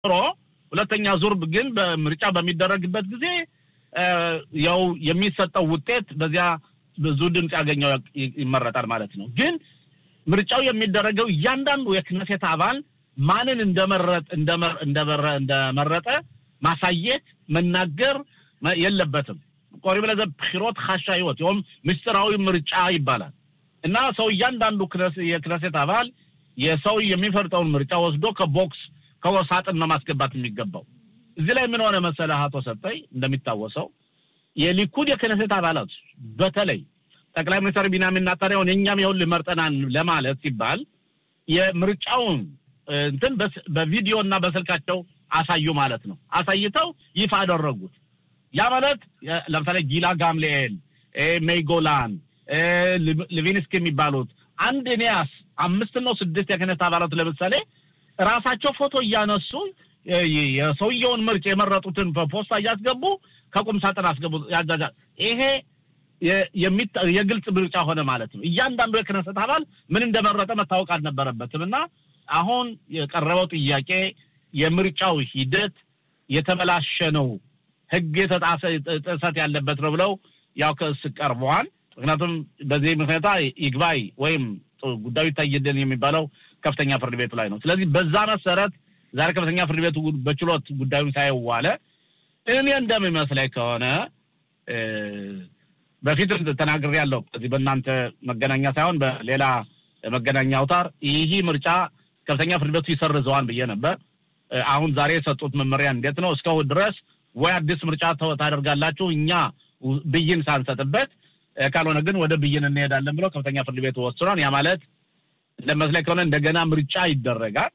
ሮ ሁለተኛ ዙር ግን በምርጫ በሚደረግበት ጊዜ ያው የሚሰጠው ውጤት በዚያ ብዙ ድምፅ ያገኘው ይመረጣል ማለት ነው። ግን ምርጫው የሚደረገው እያንዳንዱ የክነሴት አባል ማንን እንደመረጥ እንደመረጠ ማሳየት መናገር የለበትም። ቆሪብ ለዘ ብሒሮት ካሻ ህይወት ይኸውም ምስጢራዊ ምርጫ ይባላል እና ሰው እያንዳንዱ የክነሴት አባል የሰው የሚፈርጠውን ምርጫ ወስዶ ከቦክስ ከወሳጥን ነው ማስገባት የሚገባው። እዚህ ላይ ምን ሆነ መሰለህ አቶ ሰጠኝ፣ እንደሚታወሰው የሊኩድ የክነሴት አባላት በተለይ ጠቅላይ ሚኒስትር ቢንያሚን ኔታንያሁን የእኛም ይኸውልህ መርጠናል ለማለት ሲባል የምርጫውን እንትን በቪዲዮ እና በስልካቸው አሳዩ ማለት ነው። አሳይተው ይፋ አደረጉት። ያ ማለት ለምሳሌ ጊላ ጋምሌኤል፣ ሜይጎላን፣ ሊቪንስኪ የሚባሉት አንድ ኒያስ አምስት ነው ስድስት የክህነት አባላት ለምሳሌ ራሳቸው ፎቶ እያነሱ የሰውየውን ምርጫ የመረጡትን በፖስታ እያስገቡ ከቁም ሳጥን አስገቡ። ያጃጃል ይሄ የግልጽ ምርጫ ሆነ ማለት ነው። እያንዳንዱ የክህነት አባል ምን እንደመረጠ መታወቅ አልነበረበትም እና አሁን የቀረበው ጥያቄ የምርጫው ሂደት የተበላሸ ነው፣ ሕግ የተጣሰ ጥሰት ያለበት ነው ብለው ያው ክስ ቀርበዋል። ምክንያቱም በዚህ ምክንያታ ይግባይ ወይም ጉዳዩ ይታይልን የሚባለው ከፍተኛ ፍርድ ቤቱ ላይ ነው። ስለዚህ በዛ መሰረት ዛሬ ከፍተኛ ፍርድ ቤቱ በችሎት ጉዳዩን ሳይዋለ እኔ እንደሚመስለኝ ከሆነ በፊት ተናግሬ ያለው እዚህ በእናንተ መገናኛ ሳይሆን በሌላ መገናኛ አውታር ይህ ምርጫ ከፍተኛ ፍርድ ቤቱ ይሰርዘዋል ብዬ ነበር። አሁን ዛሬ የሰጡት መመሪያ እንዴት ነው? እስካሁን ድረስ ወይ አዲስ ምርጫ ታደርጋላችሁ እኛ ብይን ሳንሰጥበት፣ ካልሆነ ግን ወደ ብይን እንሄዳለን ብለው ከፍተኛ ፍርድ ቤቱ ወስኗል። ያ ማለት እንደመስለኝ ከሆነ እንደገና ምርጫ ይደረጋል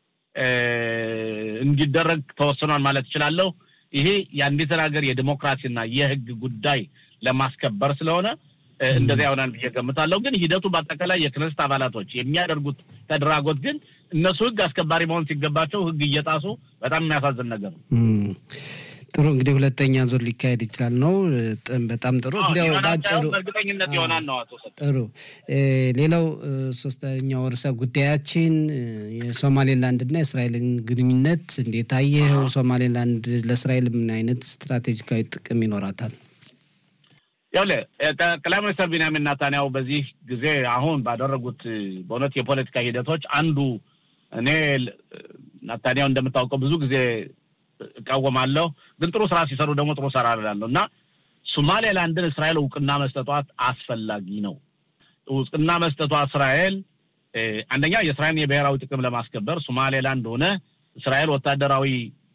እንዲደረግ ተወስኗል ማለት እችላለሁ። ይሄ የአንዲትን ሀገር የዲሞክራሲና የሕግ ጉዳይ ለማስከበር ስለሆነ እንደዚያ ይሆናል ብዬ ገምታለሁ። ግን ሂደቱ በአጠቃላይ የክነስት አባላቶች የሚያደርጉት ተደራጎት ግን እነሱ ሕግ አስከባሪ መሆን ሲገባቸው ሕግ እየጣሱ በጣም የሚያሳዝን ነገር ነው። ጥሩ እንግዲህ ሁለተኛ ዙር ሊካሄድ ይችላል ነው። በጣም ጥሩ እንዲያው ባጭሩ በእርግጠኝነት ይሆናል ነው። አቶ ጥሩ ሌላው ሶስተኛው ርዕሰ ጉዳያችን የሶማሌላንድና የእስራኤልን ግንኙነት እንዴት አየኸው? ሶማሌላንድ ለእስራኤል ምን አይነት ስትራቴጂካዊ ጥቅም ይኖራታል? ይኸውልህ ጠቅላይ ሚኒስትር ቢንያሚን ናታንያሁ በዚህ ጊዜ አሁን ባደረጉት በእውነት የፖለቲካ ሂደቶች አንዱ እኔ ናታንያሁ እንደምታውቀው ብዙ ጊዜ እቃወማለሁ፣ ግን ጥሩ ስራ ሲሰሩ ደግሞ ጥሩ ስራ እላለሁ እና ሶማሌላንድን እስራኤል እውቅና መስጠቷት አስፈላጊ ነው። እውቅና መስጠቷ እስራኤል አንደኛ የእስራኤልን የብሔራዊ ጥቅም ለማስከበር ሶማሌላንድ ሆነ እስራኤል ወታደራዊ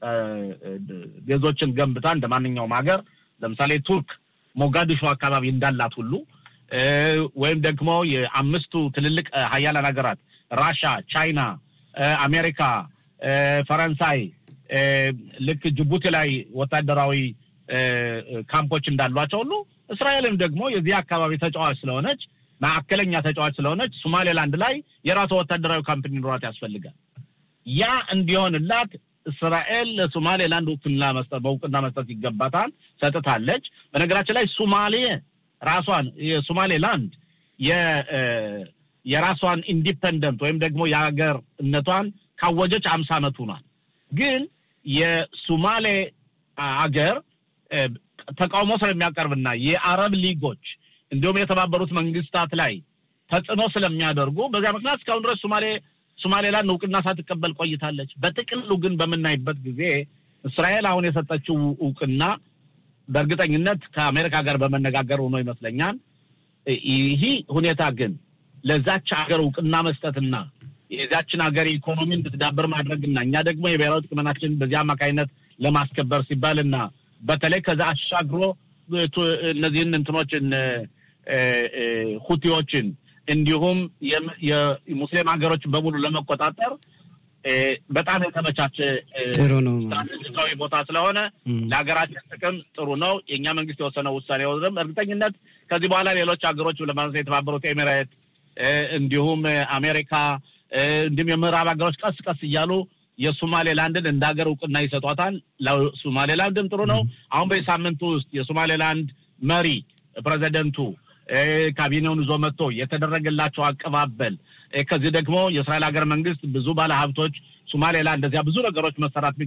ቤዞችን ገንብታ እንደ ማንኛውም ሀገር ለምሳሌ ቱርክ ሞጋዲሾ አካባቢ እንዳላት ሁሉ ወይም ደግሞ የአምስቱ ትልልቅ ሀያላን ሀገራት ራሻ፣ ቻይና፣ አሜሪካ፣ ፈረንሳይ ልክ ጅቡቲ ላይ ወታደራዊ ካምፖች እንዳሏቸው ሁሉ እስራኤልም ደግሞ የዚህ አካባቢ ተጫዋች ስለሆነች ማዕከለኛ ተጫዋች ስለሆነች ሶማሌላንድ ላይ የራሷ ወታደራዊ ካምፕ እንዲኖራት ያስፈልጋል። ያ እንዲሆንላት እስራኤል ለሶማሌላንድ እውቅና መስጠት በእውቅና መስጠት ይገባታል፣ ሰጥታለች። በነገራችን ላይ ሶማሌ ራሷን የሶማሌላንድ የራሷን ኢንዲፐንደንት ወይም ደግሞ የሀገርነቷን ካወጀች አምሳ ዓመት ሆኗል። ግን የሶማሌ አገር ተቃውሞ ስለሚያቀርብና የአረብ ሊጎች እንዲሁም የተባበሩት መንግስታት ላይ ተጽዕኖ ስለሚያደርጉ በዚያ ምክንያት እስካሁን ድረስ ሶማሌ ሶማሌላንድ እውቅና ሳትቀበል ቆይታለች። በጥቅሉ ግን በምናይበት ጊዜ እስራኤል አሁን የሰጠችው እውቅና በእርግጠኝነት ከአሜሪካ ጋር በመነጋገር ሆኖ ይመስለኛል። ይህ ሁኔታ ግን ለዛች ሀገር እውቅና መስጠትና የዛችን ሀገር ኢኮኖሚ እንድትዳበር ማድረግና እኛ ደግሞ የብሔራዊ ጥቅምናችን በዚህ አማካኝነት ለማስከበር ሲባልና በተለይ ከዛ አሻግሮ እነዚህን እንትኖችን ሁቲዎችን እንዲሁም የሙስሊም ሀገሮችን በሙሉ ለመቆጣጠር በጣም የተመቻቸ ስትራቴጂካዊ ቦታ ስለሆነ ለሀገራችን ጥቅም ጥሩ ነው። የእኛ መንግስት የወሰነው ውሳኔ ወስደም እርግጠኝነት ከዚህ በኋላ ሌሎች ሀገሮች ለማለት የተባበሩት ኤሚሬት እንዲሁም አሜሪካ እንዲሁም የምዕራብ ሀገሮች ቀስ ቀስ እያሉ የሶማሌላንድን እንደ ሀገር እውቅና ይሰጧታል። ለሶማሌላንድም ጥሩ ነው። አሁን በዚህ ሳምንት ውስጥ የሶማሌላንድ መሪ ፕሬዚደንቱ ካቢኔውን ይዞ መጥቶ የተደረገላቸው አቀባበል ከዚህ ደግሞ የእስራኤል ሀገር መንግስት ብዙ ባለሀብቶች ሶማሌላንድ እንደዚያ ብዙ ነገሮች መሰራት